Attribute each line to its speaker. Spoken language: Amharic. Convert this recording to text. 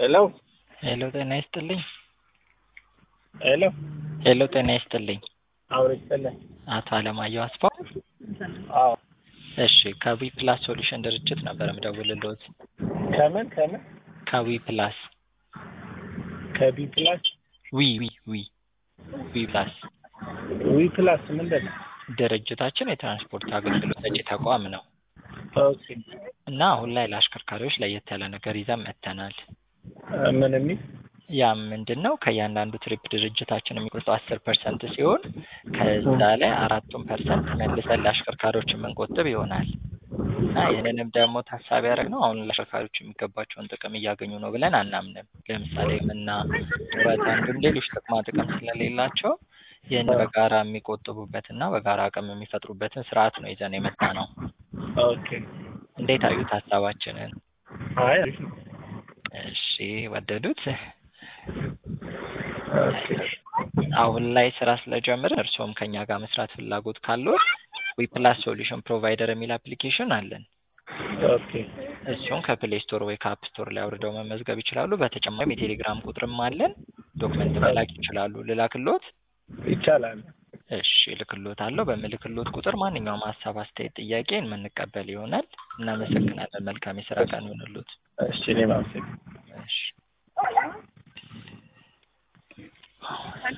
Speaker 1: ሄሎ
Speaker 2: ሄሎ ጤና ይስጥልኝ።
Speaker 1: ሄሎ
Speaker 2: ሄሎ ጤና ይስጥልኝ።
Speaker 1: አውሪ ይስጥልኝ።
Speaker 2: አቶ አለማየሁ አስፋው።
Speaker 1: አዎ
Speaker 2: እሺ ከዊ ፕላስ ሶሉሽን ድርጅት ነበር የምደውልልዎት።
Speaker 1: ከምን ከምን
Speaker 2: ከዊ ፕላስ
Speaker 1: ከቢ ፕላስ
Speaker 2: ዊ ዊ ዊ ዊ ፕላስ
Speaker 1: ዊ ፕላስ ምንድን ነው?
Speaker 2: ድርጅታችን የትራንስፖርት አገልግሎት ሰጪ ተቋም ነው
Speaker 1: ኦኬ
Speaker 2: እና አሁን ላይ ለአሽከርካሪዎች ለየት ያለ ነገር ይዘን መጥተናል።
Speaker 1: ምን የሚል
Speaker 2: ያም ምንድን ነው ከእያንዳንዱ ትሪፕ ድርጅታችን የሚቆርጠው አስር ፐርሰንት ሲሆን ከዛ ላይ አራቱን ፐርሰንት መልሰን ለአሽከርካሪዎች የምንቆጥብ ይሆናል እና ይህንንም ደግሞ ታሳቢ ያደረግነው አሁን ለአሽከርካሪዎች የሚገባቸውን ጥቅም እያገኙ ነው ብለን አናምንም። ለምሳሌ ምና ጡረታ እንዲሁም ሌሎች ጥቅማ ጥቅም ስለሌላቸው ይህን በጋራ የሚቆጥቡበትና በጋራ አቅም የሚፈጥሩበትን ስርዓት ነው ይዘን የመጣ ነው።
Speaker 1: ኦኬ
Speaker 2: እንዴት አዩት ሀሳባችንን?
Speaker 1: አይ አሪፍ ነው።
Speaker 2: እሺ ወደዱት?
Speaker 1: ኦኬ
Speaker 2: አሁን ላይ ስራ ስለጀመርን እርስዎም ከኛ ጋር መስራት ፍላጎት ካለዎት ዊፕላስ ሶሉሽን ፕሮቫይደር የሚል አፕሊኬሽን አለን።
Speaker 1: ኦኬ
Speaker 2: እሱን ከፕሌይ ስቶር ወይ ከአፕ ስቶር ላይ አውርደው መመዝገብ ይችላሉ። በተጨማሪም የቴሌግራም ቁጥርም አለን። ዶክመንት መላክ ይችላሉ። ልላክሎት?
Speaker 1: ይቻላል።
Speaker 2: እሺ እልክሎታለሁ። በምልክሎት ቁጥር ማንኛውም ሀሳብ፣ አስተያየት፣ ጥያቄ የምንቀበል ይሆናል። እናመሰግናለን። መልካም የስራ ቀን ይሁንልዎት።
Speaker 1: እሺ እኔም አመሰግናለሁ።
Speaker 2: እሺ